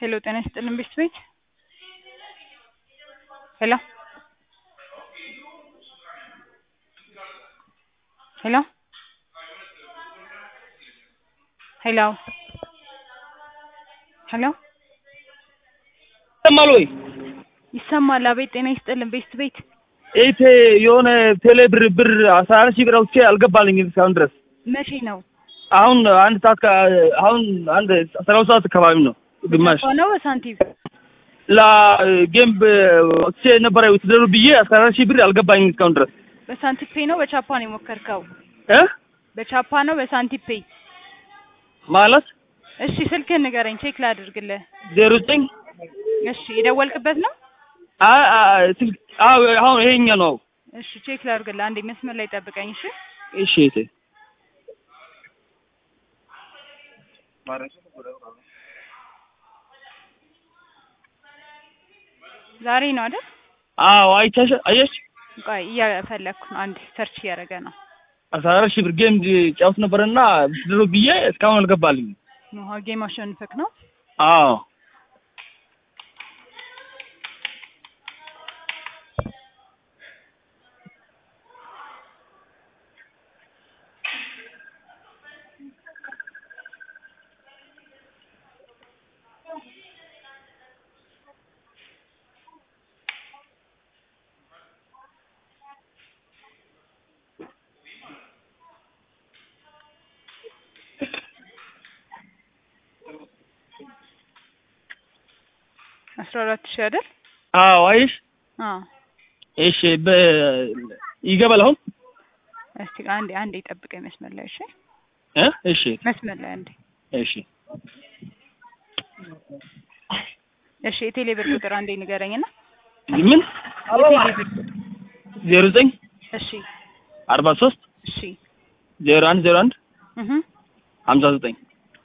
ሄሎ ጤና ይስጥልን ቤት ቤት ሄሎ ሄሎ ሄሎ ሄሎ ይሰማል ወይ? ይሰማል። አቤት ጤና ይስጥልን ቤት ቤት ኢቴ የሆነ ቴሌ ብር ብር አስራ አራት ሺህ ብር አውጥቼ አልገባልኝም እስካሁን ድረስ። መቼ ነው? አሁን አንድ ሰዓት ከ- አሁን አንድ አስራ ሁለት ሰዓት አካባቢ ነው ግማሽ ነው በሳንቲም ለጌም ወጥቼ ነበረ ውትደሩ ብዬ አስራ አራት ሺህ ብር አልገባኝም እስካሁን ድረስ በሳንቲም ፔይ ነው በቻፓ ነው የሞከርከው? እ በቻፓ ነው በሳንቲም ፔይ? ማለት እሺ ስልክህን ንገረኝ ቼክ ላድርግልህ። ዜሮ ዘጠኝ እሺ የደወልክበት ነው? አ- አ- ስልክ አዎ አሁን ይሄኛ ነው። እሺ ቼክ ላድርግልህ። አንዴ መስመር ላይ ጠብቀኝ እሺ። እሺ እቴ ዛሬ ነው አይደል? አዎ አይተሽ አየሽ ቆይ እያፈለግኩ ነው። አንዴ ሰርች እያደረገ ነው። አስራ አራት ሺህ ብር ጌም ጫውት ነበረና ውትደሩ ብዬ እስካሁን አልገባልኝም። ውሃ ጌም አሸንፈክ ነው? አዎ አስራ አራት ሺህ አይደል? አዎ አይሽ አዎ እሺ በ ይገባል አሁን እስቲ አንዴ አንዴ ጠብቀኝ መስመር ላይ እሺ። እ እሺ መስመር ላይ አንዴ እሺ እሺ። የቴሌ ብር ቁጥር አንዴ ንገረኝና ምን የቴሌ ብር ዜሮ ዘጠኝ እሺ አርባ ሶስት እሺ ዜሮ አንድ ዜሮ አንድ እህ ሀምሳ ዘጠኝ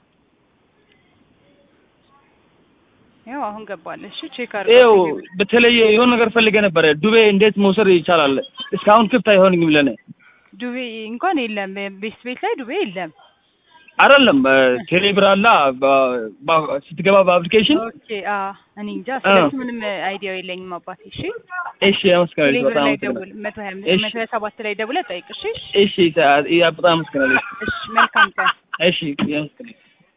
ያው አሁን ገባለ። እሺ ቼክ ይኸው አድርገው። በተለየ የሆነ ነገር ፈልገ ነበረ። ዱቤ እንዴት መውሰድ ይቻላል? እስካሁን ክፍት አይሆንኝም ለኔ ዱቤ እንኳን የለም ቤት ቤት ላይ ዱቤ የለም። አይደለም ቴሌብር አላ በ- በ- ስትገባ በአፕሊኬሽን ኦኬ አ እኔ እንጃ ስለሱ ምንም አይዲያው የለኝም አባቴ። እሺ እሺ አመስግናለሁ ቴሌብር በጣም ላይ አመስግናለሁ ደውል መቶ ሀያ እሺ። መቶ ሀያ ሰባት ላይ ደውለህ ጠይቅ። እሺ እሺ ታ- በጣም አመስግናለሁ እሺ መልካም ቀን። እሺ አመስግናለሁ